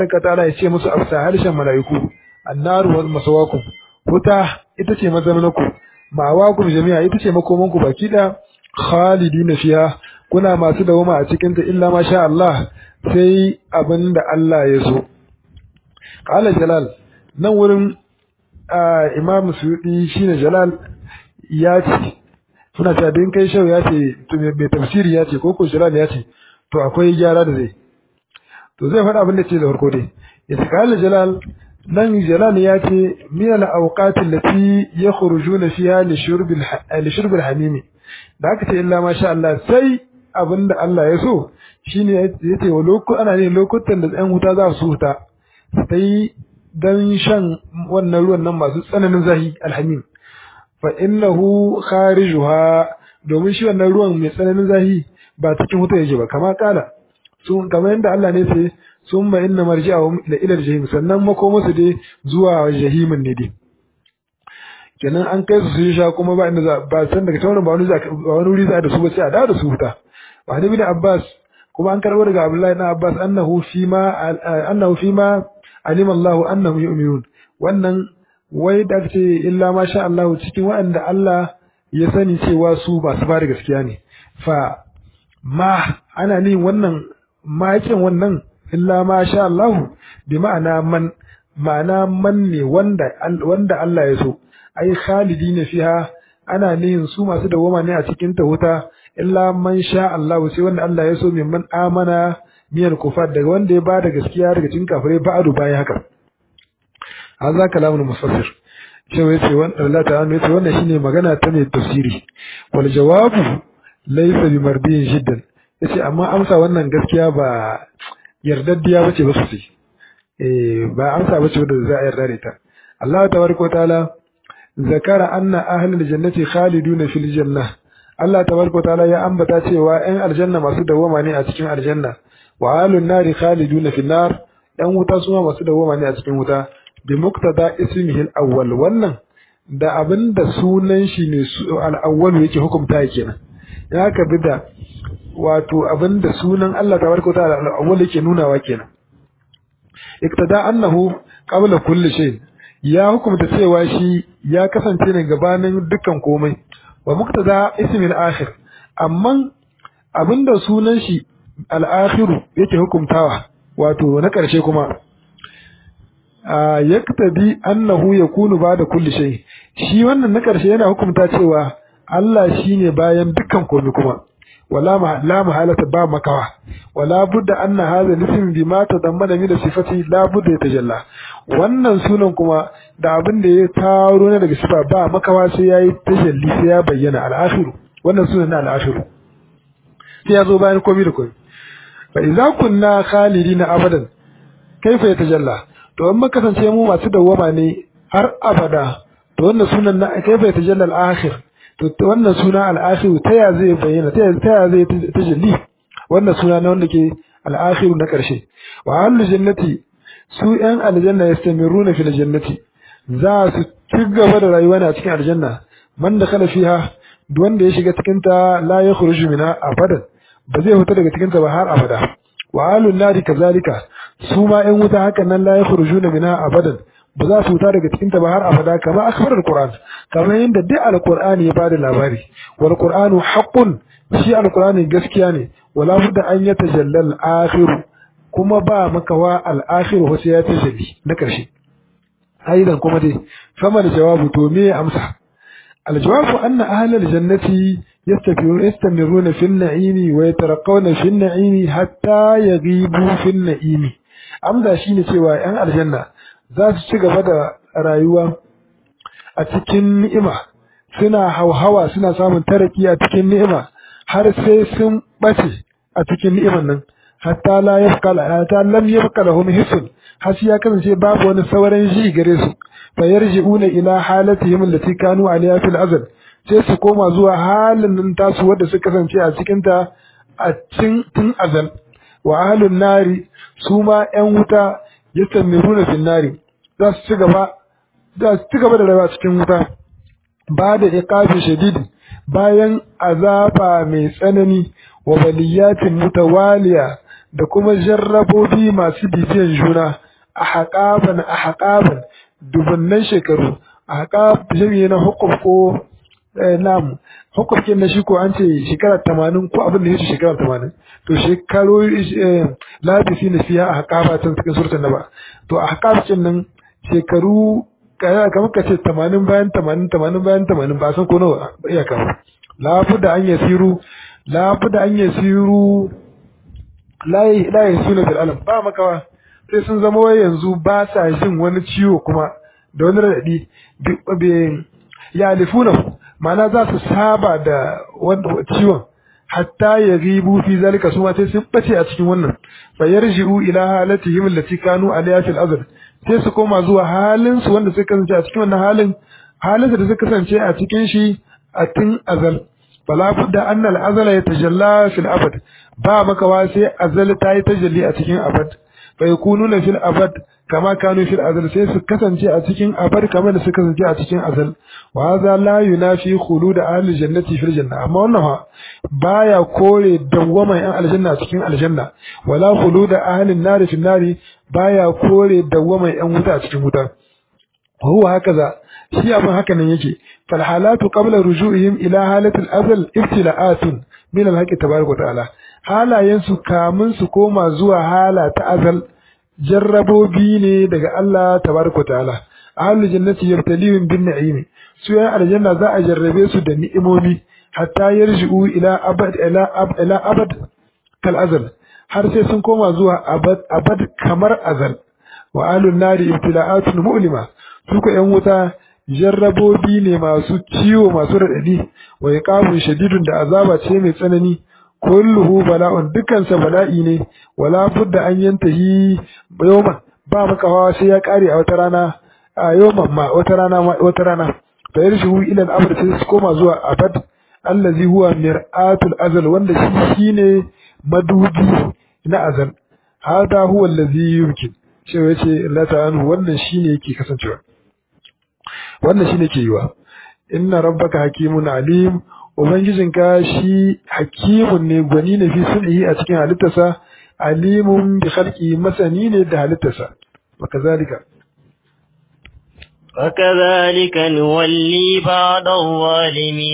ka ta'ala ya ce musu afsa harshen mala'iku annaru wal masawakum wuta ita ce mazamnaku ma'awakum jami'a ita ce makomanku baki da khalidina fiha kuna masu dawama a cikin ta illa ma sha Allah sai abinda Allah ya so qala jalal nan wurin imam suyudi shine jalal ya ce suna cewa din kai shau ya ce to mai tafsiri ya ce ko ko jalal ya ce to akwai gyara da zai to zai faɗa abin da ce da farko dai ya ce qala jalal nan jalal ya ce min al awqat allati yakhrujuna fiha li shurb al li shurb al hamimi da aka ce illa ma sha Allah sai abinda Allah ya so shine yace wa lokutan ana ne lokutan da ɗan wuta za su huta sai dan shan wannan ruwan nan masu tsananin zahi alhamim fa innahu kharijuha domin shi wannan ruwan mai tsananin zahi ba cikin wuta yake ba kama kala sun kamar yadda Allah ne ce summa inna marji'ahum ila ila jahim sannan makomusu dai zuwa jahimin ne dai kenan an kai su sun sha kuma ba inda ba san daga taurin ba wani ba wani wuri za da su ba sai a dawo da su wuta wa hadi bin Abbas kuma an karbo daga Abdullahi ibn Abbas annahu fi ma annahu fi ma alima Allah annahum yu'minun wannan wai da ce illa ma sha Allah cikin waɗanda Allah ya sani cewa su ba su ba da gaskiya ne fa ma ana ni wannan makin wannan illa ma sha Allah bi ma'ana man ma'ana man ne wanda wanda Allah ya so ai khalidina fiha ana nihin su masu dawama ne a cikin ta wuta illa man sha Allah sai wanda Allah ya so min man amana miyar kufar daga wanda ya bada gaskiya daga cikin kafirai ba'adu bayan haka hadza kalamul mufassir shi wai ce wannan Allah ta'ala yace wannan shine magana ta mai tafsiri wal jawabu laysa bi mardiyin jiddan yace amma amsa wannan gaskiya ba yardaddiya bace ba sosai eh ba amsa bace wanda za a yarda da ita Allah tabaraka ta'ala zakara anna ahlul jannati khaliduna fil janna Allah tabaraka ta'ala ya ambata cewa 'yan aljanna masu dawama ne a cikin aljanna wa ahlun nari khaliduna fil nar yan wuta suma masu dawama ne a cikin wuta bi muqtada ismihi al-awwal wannan da abinda sunan shi ne al-awwal yake hukunta kenan ya ka bi da wato abinda sunan Allah tabaraka ta'ala al-awwal yake nunawa kenan iktada annahu qabla kulli shay ya hukunta cewa shi ya kasance ne gabanin dukkan komai wa muqtada ismi al-akhir amma abinda sunan shi al-akhiru yake hukuntawa wato na ƙarshe kuma yaktabi annahu yakunu ba'da kulli shay shi wannan na ƙarshe yana hukunta cewa Allah shine bayan dukkan komai kuma wala ma la mahalata ba makawa wala budda anna hadha lism bima tadammana min sifati la budda yatajalla wannan sunan kuma da abin da ya taro ne daga sifa ba makawa sai yayi tajalli sai ya bayyana al-akhir wannan sunan na al-akhir sai ya zo bayan komai da komai fa idza kunna khalidina abadan kaifa yatajalla to in muka kasance mu masu dawwama ne har abada to wannan sunan na kaifa yatajalla al-akhir to wannan suna al-akhir ta ya zai bayyana ta ya zai tajalli wannan suna na wanda ke al-akhir na karshe wa ahlul jannati su yan aljanna yastamiruna fil jannati za su ci gaba da rayuwa ne a cikin aljanna man da kana fiha duk wanda ya shiga cikin ta la yakhruju minha abadan ba zai fita daga cikin ta ba har abada wa ahlun nari kazalika su ma yan wuta hakan nan la yakhrujuna minha abadan ba za su fita daga cikin ta ba har abada kamar akbar alquran kamar yadda duk alqur'ani ya bada labari wal qur'anu haqqun shi alqur'ani gaskiya ne wala budda an yatajallal akhiru kuma ba makawa al akhiru wasu ya tajalli na karshe aidan kuma dai fama da jawabu to me amsa al jawabu anna ahlal jannati يستمرون في النعيم ويترقون في النعيم حتى يغيبوا في النعيم amsa shine cewa yan aljanna za su ci gaba da rayuwa a cikin ni'ima suna hauhawa suna samun taraki a cikin ni'ima har sai sun bace a cikin ni'iman nan hatta la yafqala hatta lam yafqa lahum hisun har ya kasance babu wani sauran ji gare su fa yarji'una ila halatihim allati kanu alayha fil azal sai su koma zuwa halin nan tasu wadda suka kasance a cikin ta a cikin tun azal wa ahlun nari su ma ƴan wuta yastamiruna fil nari za su ci gaba za su ci gaba da rayuwa cikin wuta ba da iqabi shadidi bayan azaba mai tsanani wa baliyatin mutawaliya da kuma jarrabobi masu bibiyan juna a haƙaban a haƙaban dubunnan shekaru a haƙab jami'i na hukuf ko nam hukufkin na shi ko an ce shekara tamanin ko abin da ya ce shekara tamanin to shekaru labisi na fiya a haƙaba can cikin surtan ba to a haƙabcin nan shekaru kamar ka ce tamanin bayan tamanin tamanin bayan tamanin ba san ko nawa iya kawo lafi da an yasiru lafi da an yasiru layi suna bil alam ba makawa sai sun zama wai yanzu ba sa jin wani ciwo kuma da wani raɗaɗi ya alifuna ma'ana za su saba da ciwon hatta ya ribu fi zalika su ma sai sun bace a cikin wannan fa yarji'u ila halatihim allati kanu alayha fil azl sai su koma zuwa halin su wanda suka kasance a cikin wannan halin halin da suka kasance a cikin shi a tun azal fala budda anna al azala yatajalla fil abad ba makawa sai azal ta yi tajalli a cikin abad fa yakununa fil abad kama kanu fil azal sai su kasance a cikin abad kamar da suka kasance a cikin azal wa hadha la yunafi khulud ahli jannati fil janna amma wannan ha baya kore dawwama yan aljanna cikin aljanna wala khulud ahli an-nar fil nari baya kore dawwama yan wuta cikin wuta huwa hakaza shi abin haka nan yake fal halatu qabla ruju'ihim ila halatil azal ibtila'atun min al-haqqi tabaraka wa ta'ala halayen su kamun su koma zuwa hala ta azal jarrabobi ne daga Allah tabaraka wa ta'ala ahlul jannati yabtalihum bin na'im su yan aljanna za a jarrabe su da ni'imomi hatta yarji'u ila abad ila abad ila abad kal azal har sai sun koma zuwa abad abad kamar azal wa ahlun nari ibtila'atun mu'lima su ko yan wuta jarrabobi ne masu ciwo masu radadi wa iqamun shadidun da azaba ce mai tsanani kulluhu bala'un dukansa bala'i ne wala budda an yantahi yawman ba makawa sai ya kare a wata rana a yawman ma wata rana wata rana fa yarshu ila al-amr sai su koma zuwa abad allazi huwa mir'atul azal wanda shi shine madubi na azal hada huwa allazi yumkin shi yace Allah ta'ala wannan shine yake kasancewa wannan shine ke yiwa inna rabbaka hakimun alim ubangijinka shi hakimun ne gwani ne fi sun'i a cikin halittarsa alimun bi khalqi masani ne da halittarsa wakazalika وكذلك نولي بعض الظالمين